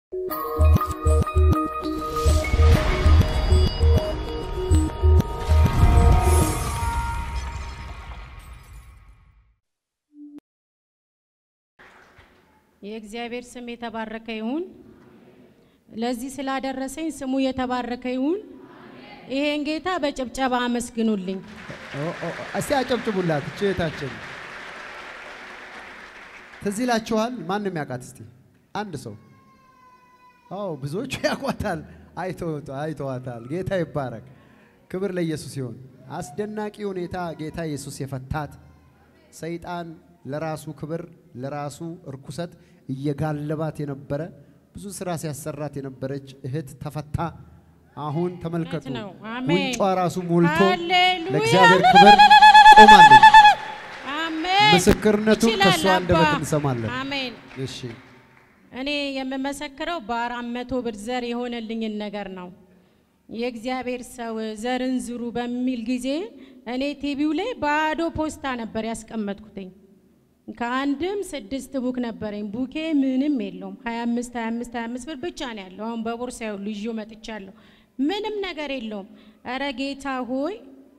የእግዚአብሔር ስም የተባረከ ይሁን። ለዚህ ስላደረሰኝ ስሙ የተባረከ ይሁን። ይሄን ጌታ በጭብጨባ አመስግኑልኝ። እስቲ አጨብጭቡላት እህታችን። ትዝ ይላችኋል? ማንም ያውቃት እስቲ አንድ ሰው። አዎ ብዙዎቹ ያውቋታል፣ አይተዋታል። ጌታ ይባረክ። ክብር ለኢየሱስ ይሁን። አስደናቂ ሁኔታ ጌታ ኢየሱስ የፈታት ሰይጣን ለራሱ ክብር ለራሱ እርኩሰት እየጋለባት የነበረ ብዙ ስራ ሲያሰራት የነበረች እህት ተፈታ። አሁን ተመልከቱ፣ እውነት ነው። አሜን። ጉንጯ ራሱ ሞልቶ ሃሌሉያ። ለእግዚአብሔር ክብር ቆማለች። አሜን። ምስክርነቱን ይችላል ከእሷ አንደበት አባ። እንሰማለን። አሜን። እሺ እኔ የምመሰክረው በአራት መቶ ብር ዘር የሆነልኝን ነገር ነው። የእግዚአብሔር ሰው ዘርን ዝሩ በሚል ጊዜ እኔ ቲቪው ላይ ባዶ ፖስታ ነበር ያስቀመጥኩትኝ። ከአንድም ስድስት ቡክ ነበረኝ። ቡኬ ምንም የለውም። 25 25 25 ብር ብቻ ነው ያለው። አሁን በቦርሳ ይኸውልህ ይዤው መጥቻለሁ። ምንም ነገር የለውም። እረ ጌታ ሆይ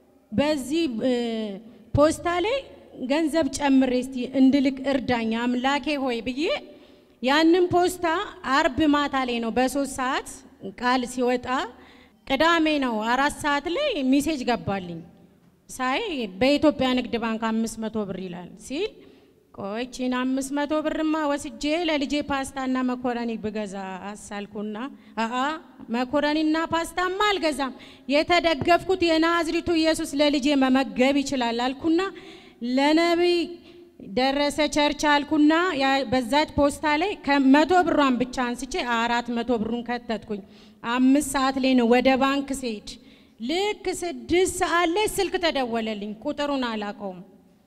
በዚህ እ፣ ፖስታ ላይ ገንዘብ ጨምሬ እስቲ እንድልክ እርዳኝ አምላኬ ሆይ ብዬ ያንን ፖስታ አርብ ማታ ላይ ነው በሶስት ሰዓት ቃል ሲወጣ ቅዳሜ ነው አራት ሰዓት ላይ ሚሴጅ ገባልኝ ሳይ በኢትዮጵያ ንግድ ባንክ አምስት መቶ ብር ይላል ሲል ቆይቺን አምስት መቶ ብርማ ወስጄ ለልጄ ፓስታና መኮረኒ ብገዛ አሳልኩና አአ መኮረኒና ፓስታማ አልገዛም የተደገፍኩት የናዝሪቱ ኢየሱስ ለልጄ መመገብ ይችላል አልኩና ለነቢይ ደረሰ ቸርች አልኩና ያ- በዛች ፖስታ ላይ ከመቶ ብሯን ብቻ አንስቼ አራት መቶ ብሩን ከተትኩኝ። አምስት ሰዓት ላይ ነው ወደ ባንክ ስሄድ ልክ ስድስት ሰዓት ላይ ስልክ ተደወለልኝ። ቁጥሩን አላውቀውም።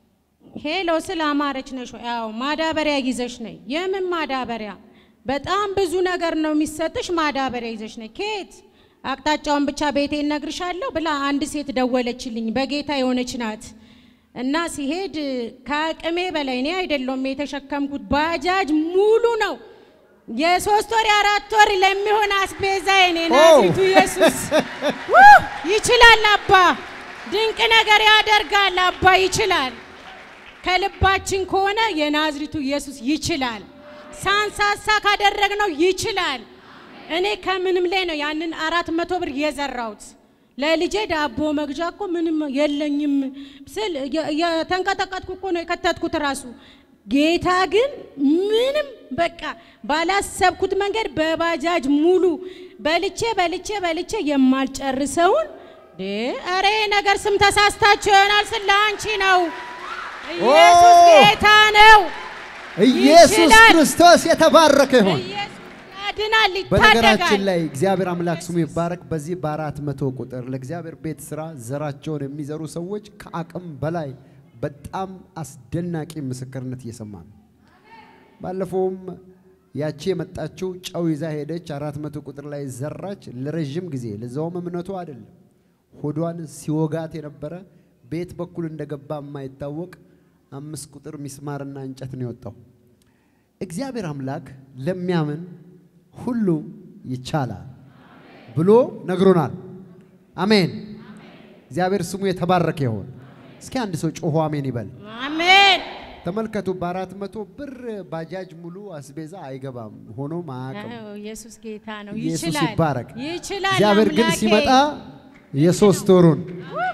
ሄሎ ስለ አማረች ነሽ ወይ? አዎ ማዳበሪያ ይዘሽ ነይ። የምን ማዳበሪያ? በጣም ብዙ ነገር ነው የሚሰጥሽ። ማዳበሪያ ይዘሽ ነይ። ኬት? አቅጣጫውን ብቻ ቤቴ እነግርሻለሁ ብላ አንድ ሴት ደወለችልኝ። በጌታ የሆነች ናት። እና ሲሄድ ከአቅሜ በላይ እኔ አይደለሁም የተሸከምኩት፣ ባጃጅ ሙሉ ነው። የሶስት ወር የአራት ወር ለሚሆን አስቤዛ የኔ ናዝሪቱ ኢየሱስ ውይ! ይችላል። አባ ድንቅ ነገር ያደርጋል። አባ ይችላል። ከልባችን ከሆነ የናዝሪቱ ኢየሱስ ይችላል። ሳንሳሳ ካደረግነው ይችላል። እኔ ከምንም ላይ ነው ያንን አራት መቶ ብር የዘራሁት። ለልጄ ዳቦ መግዣ እኮ ምንም የለኝም ስል የ- የተንቀጠቀጥኩ እኮ ነው የከተትኩት ራሱ። ጌታ ግን ምንም በቃ ባላሰብኩት መንገድ በባጃጅ ሙሉ በልቼ በልቼ በልቼ የማልጨርሰውን ዴ ኧረ ይሄ ነገር ስም ተሳስታችሁ ይሆናል ስለ አንቺ ነው። ኢየሱስ ጌታ ነው። ኢየሱስ ይችላል። ክርስቶስ የተባረከ ይሁን። ኢየሱስ ያድናል፣ በነገራችን ይታደጋል። ላይ እግዚአብሔር አምላክ ስሙ ይባረክ። በዚህ በአራት መቶ ቁጥር ለእግዚአብሔር ቤት ስራ ዘራቸውን የሚዘሩ ሰዎች ከአቅም በላይ በጣም አስደናቂ ምስክርነት እየሰማ ነው። ባለፈውም ያቺ የመጣችው ጨው ይዛ ሄደች። አራት መቶ ቁጥር ላይ ዘራች ለረዥም ጊዜ። ለዛውም እምነቱ አይደለም ሆዷን ሲወጋት የነበረ ቤት በኩል እንደገባ የማይታወቅ አምስት ቁጥር ሚስማርና እንጨት ነው የወጣው። እግዚአብሔር አምላክ ለሚያምን ሁሉ ይቻላል ብሎ ነግሮናል። አሜን። እግዚአብሔር ስሙ የተባረከ ይሆን። እስኪ አንድ ሰው ጮሆ አሜን ይበል። አሜን። ተመልከቱ፣ በአራት መቶ ብር ባጃጅ ሙሉ አስቤዛ አይገባም፣ ሆኖም አያውቅም። አዎ፣ ኢየሱስ ጌታ ነው። ኢየሱስ ይችላል፣ ይባረክ። ይችላል። እግዚአብሔር ግን አምላኬ። ሲመጣ የሶስት ወሩን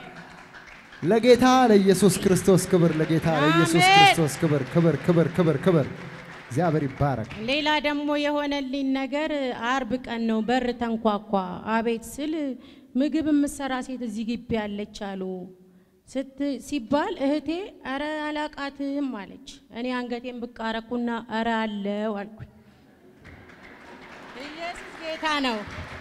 ለጌታ ለኢየሱስ ክርስቶስ ክብር፣ ለጌታ ለኢየሱስ አሜን። ክርስቶስ ክብር፣ ክብር፣ ክብር፣ ክብር፣ ክብር። እግዚአብሔር ይባረክ። ሌላ ደግሞ የሆነልኝ ነገር አርብ ቀን ነው። በር ተንኳኳ። አቤት ስል ምግብ የምትሰራ ሴት እዚህ ግቢ ያለች አሉ ስት ሲባል እህቴ አረ አላቃትም አለች። እኔ አንገቴን ብቅ አረኩና አረ አለው አልኩኝ። ኢየሱስ ጌታ ነው።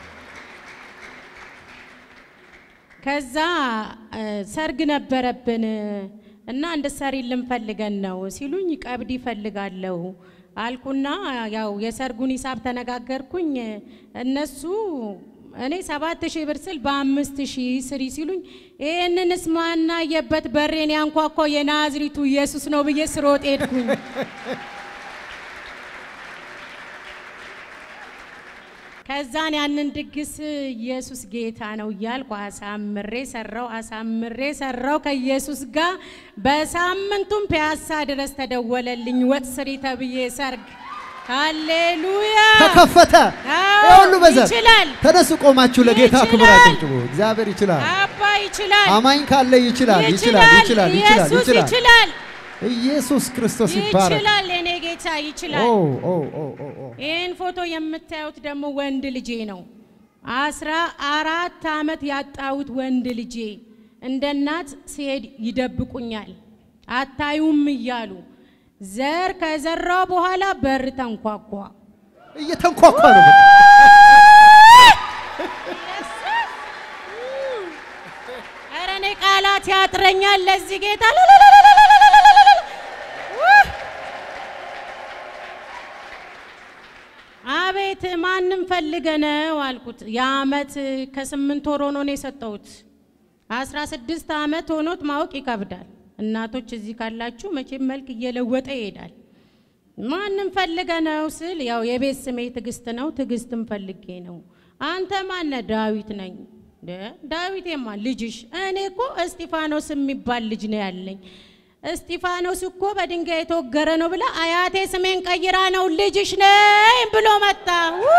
ከዛ እ፣ ሰርግ ነበረብን እና እንድትሰሪልን ፈልገን ነው ሲሉኝ ቀብድ ይፈልጋለሁ አልኩና ያው የሰርጉን ሂሳብ ተነጋገርኩኝ። እነሱ እኔ ሰባት ሺህ ብር ስል በአምስት ሺህ ስሪ ሲሉኝ ይህንንስ ማናየበት በሬን ያንኳኳው የናዝሪቱ ኢየሱስ ነው ብዬ ስሮጥ ሄድኩኝ። ከዛን ያንን ድግስ ኢየሱስ ጌታ ነው እያልኩ አሳምሬ ሰራው አሳምሬ ሰራው ከኢየሱስ ጋር። በሳምንቱም ፒያሳ ድረስ ተደወለልኝ ወጥ ስሪ ተብዬ ሰርግ። ሃሌሉያ ተከፈተ። አዎ፣ ይህ ሁሉ በዘር ይችላል። ተነሱ፣ ቆማችሁ ለጌታ ክብር ይችላል። አጨብጭቡ። እግዚአብሔር ይችላል። አባ ይችላል አማኝ ካለ ይችላል፣ ይችላል፣ ይችላል፣ ይችላል፣ ኢየሱስ ይችላል። ይችላል ኢየሱስ ክርስቶስ ይባረክ። ይችላል የኔ ጌታ ኦ ይችላል። ኦ ኦ ኦ ኦ ይህን ፎቶ የምታዩት ደግሞ ወንድ ልጄ ነው። አስራ አራት ዓመት ያጣሁት ወንድ ልጄ እንደ እናት ሲሄድ ይደብቁኛል፣ አታዩም እያሉ ዘር ከዘራው በኋላ በር ተንኳኳ። እየተንኳኳ ነው። በቃ። ኧረ እኔ ቃላት ያጥረኛል ለዚህ ጌታ አቤት ማንም ፈልገ ነው አልኩት። የአመት ከስምንት ወር ሆኖ ነው የሰጠሁት። አስራ ስድስት አመት ሆኖት ማወቅ ይከብዳል። እናቶች እዚህ ካላችሁ መቼም መልክ እየለወጠ ይሄዳል። ማንም ፈልገ ነው ስል ያው የቤት ስሜ ትዕግስት ነው። ትዕግስትም ፈልጌ ነው። አንተ ማነ? ዳዊት ነኝ። እንደ ዳዊቴማ ልጅሽ? እኔ እኮ እስጢፋኖስ የሚባል ልጅ ነው ያለኝ። እስጢፋኖስ እኮ በድንጋይ የተወገረ ነው ብላ አያቴ ስሜን ቀይራ ነው ልጅሽ ነኝ ብሎ መጣ።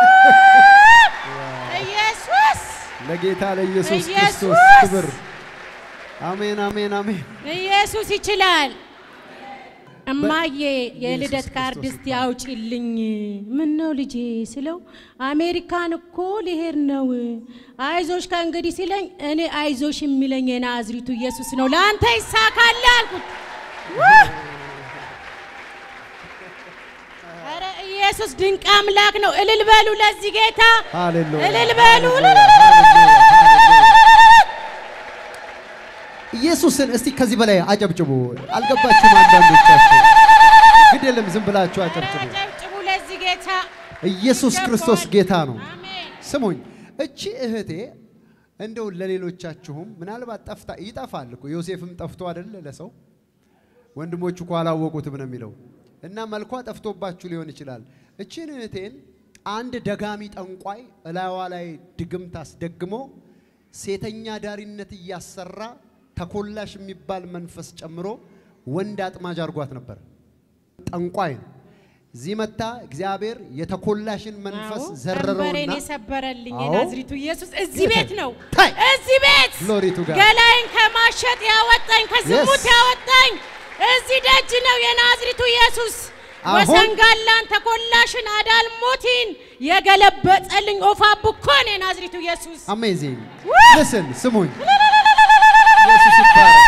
ኢየሱስ ለጌታ ለኢየሱስ ኢየሱስ! ክርስቶስ ክብር። አሜን፣ አሜን፣ አሜን። ኢየሱስ ይችላል። እማዬ የልደት ኢየሱስ ካርድ ክርስቶስ እስቲ አውጪልኝ። ምን ነው ልጄ ስለው አሜሪካን እኮ ሊሄድ ነው አይዞሽ ከእንግዲህ ሲለኝ እኔ አይዞሽ የሚለኝ የናዝሪቱ ኢየሱስ ነው። ለአንተ ይሳካል አልኩት። ውህ! ኧረ ኢየሱስ ድንቅ አምላክ ነው። እልል በሉ ለዚህ ጌታ ሃሌሉያ። እልል በሉ። ኢየሱስን እስቲ ከዚህ በላይ አጨብጭቡ። አልገባችሁም? አንዳንዶቻችሁ ግድ የለም ዝም ብላችሁ አጨብጭቡ። ጨብጭቡ ለዚህ ጌታ ኢየሱስ ክርስቶስ ጌታ ነው። አሜን። ስሙኝ፣ እቺ እህቴ እንደው ለሌሎቻችሁም ምናልባት ጠፍታ ይጠፋል እኮ ዮሴፍም ጠፍቶ አይደለ ለሰው ወንድሞቹ እኮ አላወቁትም ነው የሚለው እና መልኳ ጠፍቶባችሁ ሊሆን ይችላል። እቺን እህቴን አንድ ደጋሚ ጠንቋይ እላዋ ላይ ድግምት አስደግሞ ሴተኛ ዳሪነት እያሰራ ተኮላሽ የሚባል መንፈስ ጨምሮ ወንድ አጥማጅ አድርጓት ነበር። ጠንቋይ ነው። እዚህ መታ እግዚአብሔር የተኮላሽን መንፈስ አዎ፣ ዘረረውና ቀንበሬን የሰበረልኝ አዎ። የናዝሪቱ ኢየሱስ እዚህ ቤት ነው። ታይ! እዚህ ቤት Glory to God. ገላይን ከማሸጥ ያወጣኝ፣ ከዝሙት Yes. ያወጣኝ እዚህ ደጅ ነው የናዝሪቱ ኢየሱስ። አሁን- ወሰንጋላን ተኮላሽን አዳልሞቲን የገለበጠልኝ ኦፋ ቡኮን የናዝሪቱ ኢየሱስ አሜዚንግ ውይ! ልስን ስሙኝ፣ ኢየሱስ ይባረክ።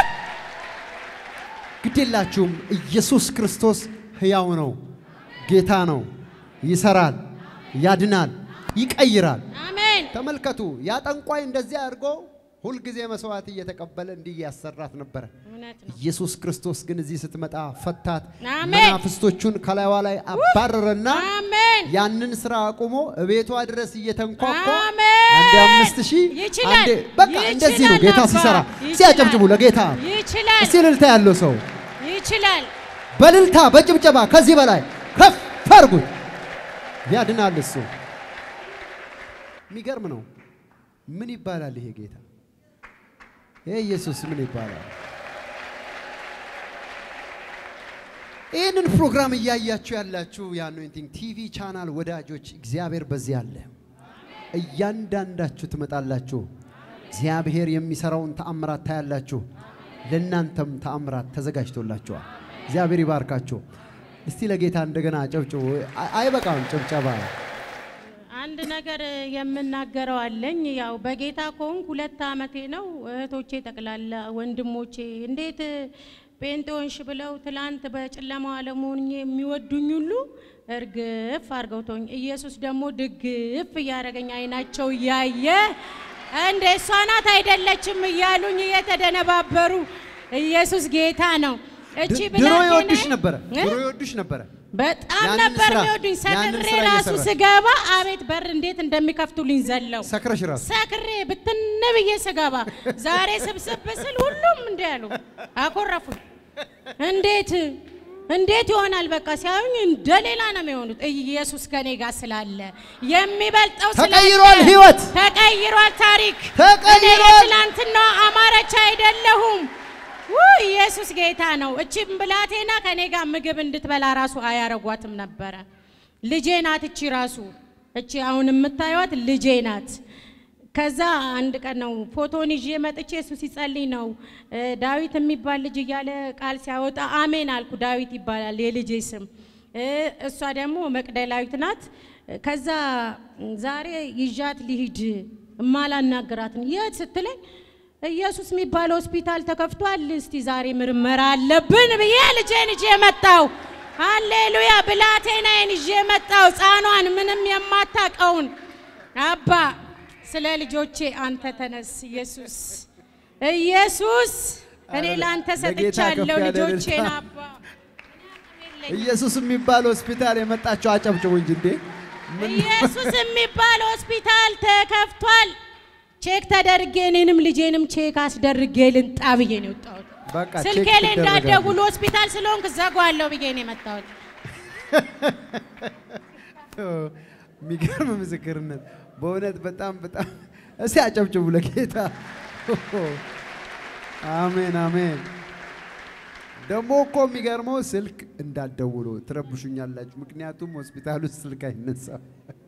ግዴላችሁም ኢየሱስ ክርስቶስ ሕያው ነው፣ ጌታ ነው፣ ይሰራል፣ ያድናል፣ ይቀይራል። አሜን። ተመልከቱ፣ ያ ጠንቋይ እንደዚህ አድርጎ ሁልጊዜ መስዋዕት እየተቀበለ እንዲህ ያሰራት ነበረ። እውነት ነው። ኢየሱስ ክርስቶስ ግን እዚህ ስትመጣ ፈታት፣ አሜን። መናፍስቶቹን ከላይዋ ላይ አባረረና አሜን። ያንን ስራ አቁሞ እቤቷ ድረስ እየተንኳኳ አሜን። አንዴ አምስት ሺህ ይችላል። አንዴ በቃ እንደዚህ ነው ይችላል ጌታ አባ። ሲሰራ። ይችላል። እስቲ አጨብጭቡ ለጌታ። ይችላል። እስቲ እልልታ ያለው ሰው ይችላል። በእልልታ በጭብጨባ ከዚህ በላይ ከፍ አድርጉት። ያድናል እሱ። የሚገርም ነው። ምን ይባላል ይሄ ጌታ? ይሄ ኢየሱስ ምን ይባላል? ይህንን ፕሮግራም እያያችሁ ያላችሁ የአኖይንቲንግ ቲቪ ቻናል ወዳጆች እግዚአብሔር በዚህ አለ። እያንዳንዳችሁ ትመጣላችሁ። እግዚአብሔር የሚሰራውን ተአምራት ታያላችሁ። ለእናንተም ተአምራት ተዘጋጅቶላችኋል። እግዚአብሔር ይባርካችሁ። እስቲ ለጌታ እንደገና ጨብጭቡ። አይ- አይበቃም ጭብጨባ። አንድ ነገር የምናገረው አለኝ። ያው በጌታ ከሆንኩ ሁለት ዓመቴ ነው። እህቶቼ ጠቅላላ ወንድሞቼ እንዴት ጴንጤ ሆንሽ ብለው ትላንት በጨለማው ዓለም ሆኜ የሚወዱኝ ሁሉ እርግፍ አድርገው ተውኝ። ኢየሱስ ደግሞ ድግፍ እያደረገኝ አይናቸው እያየ እንደ እሷ ናት አይደለችም እያሉኝ እየተደነባበሩ ኢየሱስ ጌታ ነው። እቺ ድ- ድሮ ብላቴና- ይወዱሽ ነበረ። እ? ድሮ ይወዱሽ ነበረ። በጣም ያንን ነበር ስራ- የሚወዱኝ። ያንን ሰክሬ ስራ ራሱ እየሰራሽ። ስገባ አቤት በር እንዴት እንደሚከፍቱልኝ ዘለው ሰክረሽ ራሱ ሰክሬ ብትን ብዬ ስገባ ዛሬ ስብስብ ስል ሁሉም እንዲህ ያሉ አኮረፉኝ። እንዴት እንዴት ይሆናል? በቃ ሲያዩኝ እንደ ሌላ ነው የሚሆኑት። ኢየሱስ ከኔ ጋር ስላለ የሚበልጠው ስላለ ተቀይሯል ህይወት ተቀይሯል ታሪክ ተቀይሯል። እኔ የትላንትና አማረች አይደለሁም። ውይ ኢየሱስ ጌታ ነው። እቺ ብላቴና ከኔ ጋር ምግብ እንድትበላ ራሱ አያረጓትም ነበረ። ልጄ ናት እቺ ራሱ እቺ አሁን የምታዩት ልጄ ናት። ከዛ አንድ ቀን ነው ፎቶን ይዤ መጥቼ እሱ ሲጸልይ ነው እ ዳዊት የሚባል ልጅ እያለ ቃል ሲያወጣ አሜን አልኩ። ዳዊት ይባላል የልጄ ስም። እ እሷ ደግሞ መቅደላዊት ናት። ከዛ ዛሬ ይዣት ሊሂድ እማላናግራትን የት ስትለኝ ኢየሱስ የሚባል ሆስፒታል ተከፍቷል፣ እስቲ ዛሬ ምርመራ አለብን ብዬ ልጄን ይዤ መጣው። ሃሌሉያ! ብላቴናዬን ይዤ መጣው። ሕፃኗን ምንም የማታቀውን አባ ስለ ልጆቼ አንተ ተነስ። ኢየሱስ ኢየሱስ እኔ አረ፣ ለአንተ ለጌታ ሰጥቻለሁ ከፍ ያለ ልጆቼን እልልታ። አባ ኢየሱስ የሚባል ሆስፒታል የመጣቸው አጨብጭቡ እንጂ እንዴ! ምን ኢየሱስ የሚባል ሆስፒታል ተከፍቷል። ቼክ ተደርጌ እኔንም ልጄንም ቼክ አስደርጌ ልንጣ ብዬ ነው የወጣሁት። በቃ ስልኬ ቼክ ላይ ትደረጋለች። እንዳትደውሉ ሆስፒታል ስለሆንክ ዘጓለሁ ብዬ ነው የመጣሁት። የሚገርም ምስክርነት በእውነት በጣም በጣም እስቲ አጨብጭቡ ለጌታ። አሜን አሜን። ደግሞ እኮ የሚገርመው ስልክ እንዳትደውሉ ትረብሹኛላችሁ። ምክንያቱም ሆስፒታል ውስጥ ስልክ አይነሳም።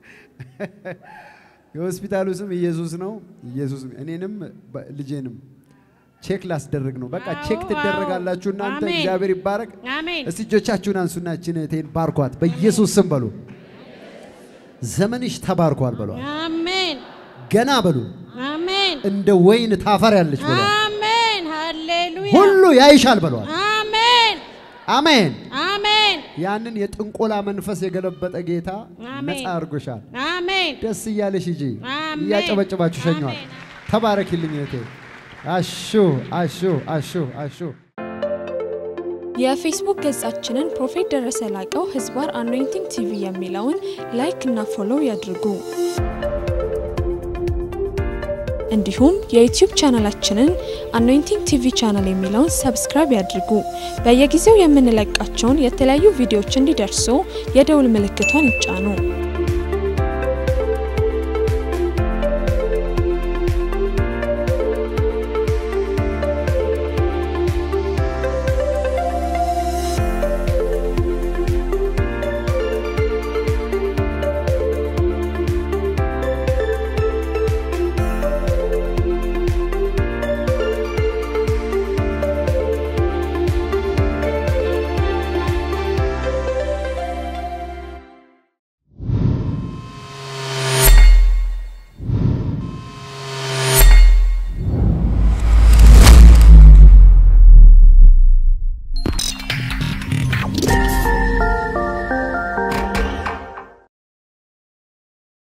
የሆስፒታሉ ስም ኢየሱስ ነው። ኢየሱስ እኔንም በ- ልጄንም ቼክ ላስደርግ ነው። በቃ አዎ፣ ቼክ ትደረጋላችሁ አዎ። እናንተ። አሜን። እግዚአብሔር ይባረክ። አሜን እስቲ እጆቻችሁን አንሱና እችን እህቴን ባርኳት በኢየሱስ ስም በሉ። ዘመንሽ ተባርኳል በሏል። አሜን ገና በሉ አሜን እንደ ወይን ታፈሪያለሽ በሏል። አሜን ሃሌሉያ ሁሉ ያይሻል በሏል። አሜን አሜን። አሜን ያንን የጥንቆላ መንፈስ የገለበጠ ጌታ አሜን። ነፃ አድርጎሻል። አሜን ደስ እያለሽ ሂጂ። አሜን። እያጨበጨባችሁ ሸኘዋል። አሜን። ተባረኪልኝ እህቴ። አሹ አሹ አሹ አሹ የፌስቡክ ገጻችንን ፕሮፌት ደረሰ ላቀው ህዝባር አኖይንቲንግ ቲቪ የሚለውን ላይክ እና ፎሎው ያድርጉ። እንዲሁም የዩቲዩብ ቻናላችንን አኖይንቲንግ ቲቪ ቻናል የሚለውን ሰብስክራይብ ያድርጉ። በየጊዜው የምንለቃቸውን የተለያዩ ቪዲዮዎች እንዲደርሱ የደውል ምልክቷን ይጫኑ።